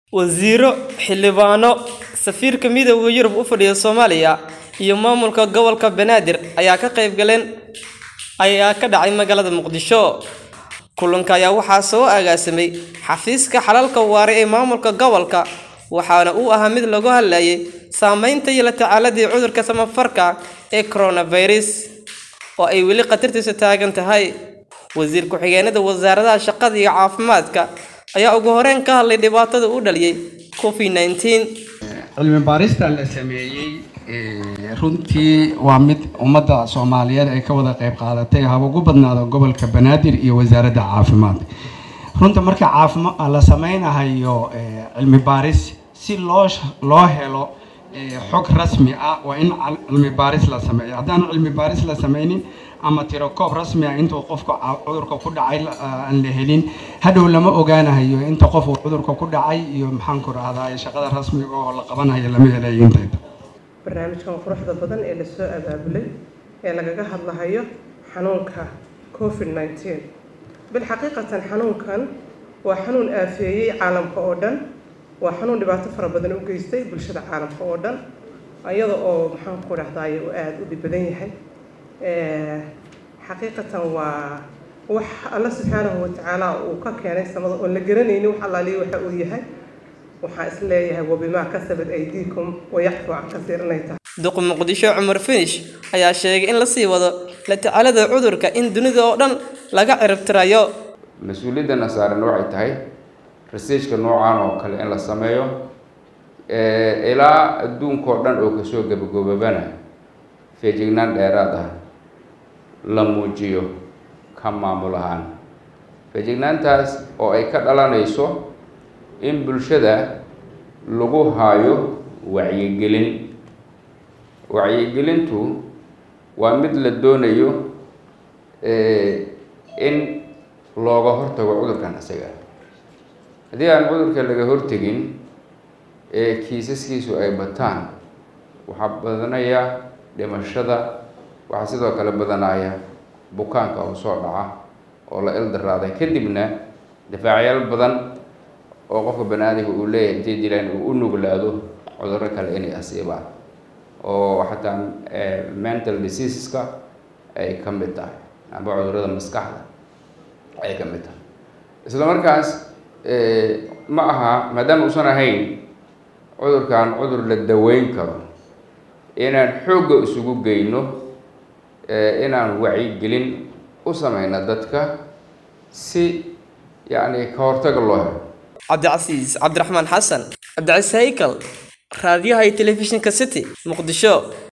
wasiiro xildhibaano safiirka midowda yurub u fadhiya soomaaliya iyo maamulka gobolka banaadir ayaa ka qayb galeen ayaa ka dhacay magaalada muqdisho kulanka ayaa waxaa soo agaasimay xafiiska xalalka waare ee maamulka gobolka waxaana uu ahaa mid lagu hadlayay saameynta iyo la tacaaladii cudurka samafarka ee coronavirus oo ay weli khatartiisu taagan tahay wasiir ku-xigeenada wasaaradaha shaqada iyo caafimaadka ayaa ugu horeyn ka hadlay dhibaatada u dhaliyay covid nineteen cilmi baarista la sameeyey runtii waa mid ummadda soomaaliyeed ay ka wada qayb qaadatay haba ugu badnaado gobolka banaadir iyo wasaaradda caafimaad runta marka caafima la sameynahayo cilmi baaris si loo loo helo xog rasmi ah waa in cilmi baaris la sameeyo haddaan cilmi baaris la sameynin ama tirokoob rasmi ah intuu qofka cudurka ku dhacay aan la helin hadhow lama ogaanahayo inta qof uu cudurka ku dhacay iyo maxaanku rahdaa shaqada rasmiga oo la qabanayo lama helayo intayda barnaamijkan quruxda badan ee lasoo abaabulay ee lagaga hadlahayo xanuunka covid nineteen bilxaqiiqatan xanuunkan waa xanuun aafeeyey caalamka oo dhan waa xanuun dhibaato fara badan u geystay bulshada caalamka oo dhan iyada oo maxaanku dhahdaay uu aada u dhib badan yahay xaqiiqatan waa wax alla subxaanahu watacaala uu ka keenay samada oon la garanaynin wax allaaliya waxa uu yahay waxaan is leeyahay wabimaa kasabad aydiikum wayacfu can kasiir inay tahay duq muqdisho cumar finish ayaa sheegay in lasii wado la tacaalada cudurka in dunida oo dhan laga ciribtirayo mas-uuliyadana saaran waxay tahay researchka noocan oo kale in la sameeyo ilaa adduunkao dhan oo kasoo gabagobabana feejignaan dheeraad ah la muujiyo ka maamul ahaan feejignaantaas oo ay ka dhalanayso in bulshada lagu haayo wacyigelin wacyigelintu waa mid la doonayo in looga hortago cudurkan isaga haddii aan cudurka laga hortegin ee kiisaskiisu ay bataan waxaa badanaya dhimashada waxaa sidoo kale badanaya bukaanka oo soo dhaca oo la ildaraaday kadibna difaacyaal badan oo qofka banaadiga uu leeyahay intay dilaan uu u nuglaado cudurro kale inay asiibaan oo xataa mental diseaseska ay ka mid tahay amba cudurrada maskaxda ay ka mid tahay isla markaas ma aha maadaama uusan ahayn cudurkan cudur la daweyn karo inaan xoogga isugu geyno inaan wacyigelin u sameyno dadka si yacni ka hortaga loo helo cabdicasiis cabdiraxmaan xasan cabdicasiis haykal raadiyaha iyo telefishinka city muqdisho